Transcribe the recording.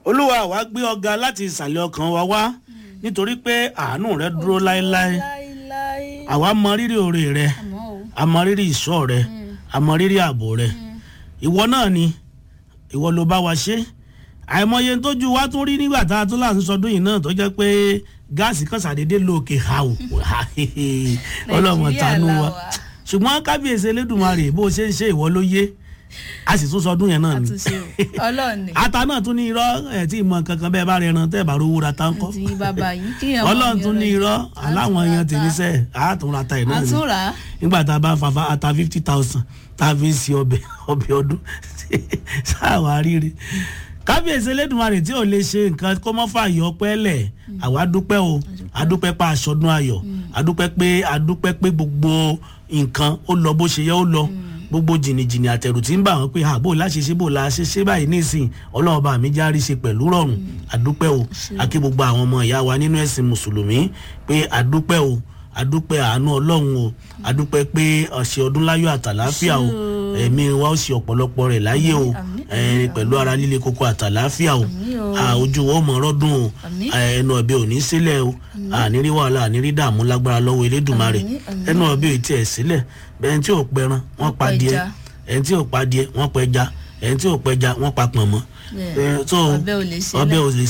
olúwa wa gbé ọga láti ìsàlẹ̀ ọkàn wa wá nítorí pé àánú rẹ dúró láéláé láéláé. àwa mọ rírì oore rẹ àmọ́ o. a mọ rírì ìṣọ́ rẹ a mọ rírì ààbò rẹ ìwọ náà ni ìwọ ló bá wa ṣe àìmọye tójú wa tún rí nígbà tá a tún láti sọdún yìí náà tó jẹ́ pé gáàsì kan ṣàdédé lóòkè hàù ọlọ́mọ tánú wa la wà. ṣùgbọ́n kábíyèsí elédùnmarè bó o ṣe ń ṣe ìwọ ló yé a sì tún sọdún yẹn náà ni àtúnṣe o ọlọ́run ni ata náà tún ní irọ́ ẹ̀ tí ìmọ̀ kankan bẹ́ẹ̀ bá rẹ ẹran tẹ́ ẹ̀ bá rówó ra táǹkọ́ àti bàbá yìí kí èèyàn ọlọ́run mọ̀ tún ní ní irọ́ aláwọn èèyàn Àtúnra tèmi ta. sẹ́ẹ̀ àátúnra ta ẹ̀ náà ni àtúnra nígbà tá a bá fa fa- ata fifty thousand tá a fi ń se ọbẹ̀ ọbẹ̀ ọdún sáà ríire kábíyèsí elédùnmarè tí ò lè ṣe nǹkan kó mọ́ fààyè ọpẹ́ lẹ̀ àwa dúpẹ́ o adúpẹ́ pa aṣọdún ayọ̀ adúpẹ́ pé adúpẹ́ pé gbogbo nǹkan ó lọ bó ṣe yẹ ó lọ gbogbo jìnnìjìnnì àtẹ̀rù tí ń bà wọ́n pé àbò láṣeṣe bò la ṣe ṣe báyìí nísìn ọlọ́run bá mi járí ṣe pẹ̀lú rọrùn adúpẹ́ o akí gbogbo àwọn ọmọ ìyá wa nínú ẹ̀sìn mùsùlùmí pé adúpẹ́ o adúpẹ́ àánú ọlọ́run o adúpẹ́ pé ọ̀sẹ̀ ọdún láyọ̀ àtàláfíà o ẹ̀mí wa ó ṣe ọ̀pọ̀lọpọ̀ rẹ̀ láyé o Àmín, ẹ̀, pẹ̀lú ara líle koko àtàláfíà o Àmín o. à, ojú wo mọ̀ ọ́rọ́dún o Àmín. ẹ̀, ẹnu ọ̀bẹ ò ní sílẹ̀ o ànírí wàhálà ànírí dààmú lágbára lọ́wọ́ elédùnmarè Àmín, àmín. ẹnu ọ̀bẹ ò tiẹ̀ sílẹ̀ bẹ́ẹ̀ tí ò pẹran wọ́n pa pa díẹ̀ ẹja. ẹni tí ò pa díẹ̀ wọ́n pa ẹja ẹni tí ò pẹja wọ́n pa pọ̀nmọ́ Bẹ́ẹ̀. Ẹ̀, so Ọbẹ̀ ò lè sílẹ̀. ọbẹ̀ ò lè